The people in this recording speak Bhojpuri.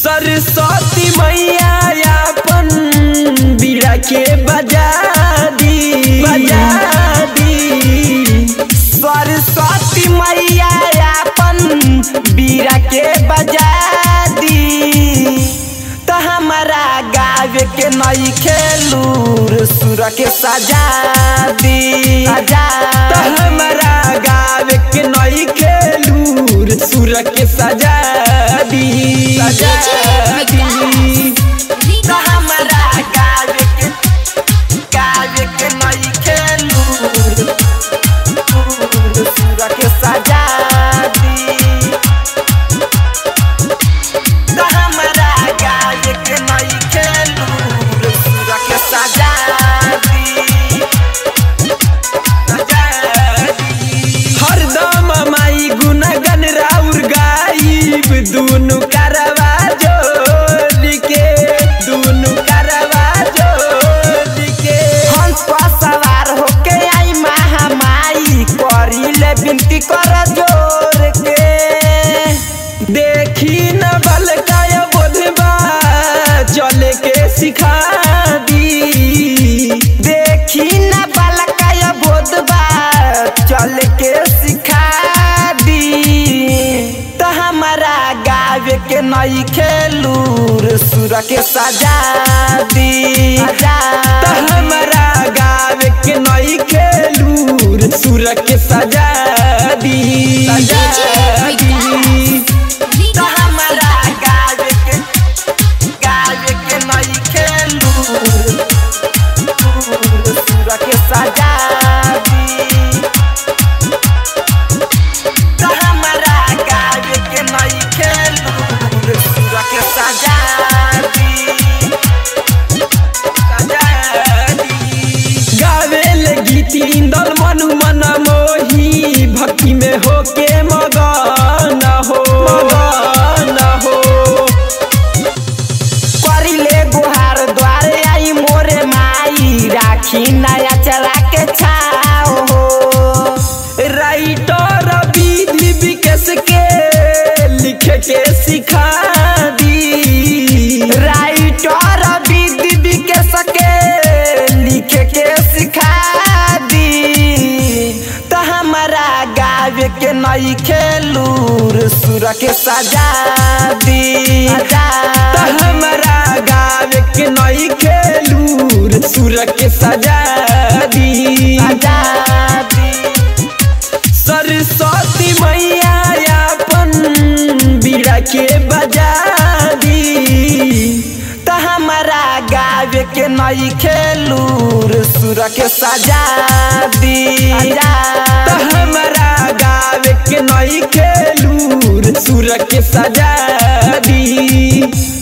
सरस्वती मैया अपन बीड़ा के बजा दी बजा दी सरस्वती मैया अपन बीड़ा के बजा दी त हमारा गावे के नई खेलूर सुर के सजा दी सजा त हमारा गावे के नई खेलूर सुर के सजा दी सजा दी त हमारा गावे के गावे के नई खेलूर सुर के सजा दी त हमरा गाय के नई खेलूर सुर के सजा दी सजा दी हरदम माई गुनगन राउर गाइब दुनु करवा जोड़ के दुनु करवा जोड़ के हंस पर सवार होके आई महामाई करिले बिनती कर जोर के देखी न बल काय बोधबा चले के सिखा दी देखी न बल काय बोधबा चल के सिखा दी त हमारा गावे के नई खेलूर सुर के सजा दी त हमारा गावे के नई खेलूर सुर के सजा दी सजा दी त हमरा गावे के गावे के नई खेलूर सुर के सजा दी त हमरा गावे के नई खेलूर सुर के सजा दी सजा दी गावे ले गीत इंदल मनु मन मोही भक्ति में होके मगन हो मगन हो करिले गुहार द्वारे आई मोरे माई राखी नया चला के छाओ हो राइटर विधि विकेश के लिखे के सिखा दी राइटर विधि विकेश के लिखे के सिखा दी त हमारा गावे के नई खेलूर सुर के सजा दी त हमारा गावे के नई खेलूर सुर के सजा दी सरस्वती मैया अपन बीड़ा के बजा दी त हमारा गावे के नई खेलूर सुर के सजा दी त हमारा गावे के नई खेलूर सुर के सजा दी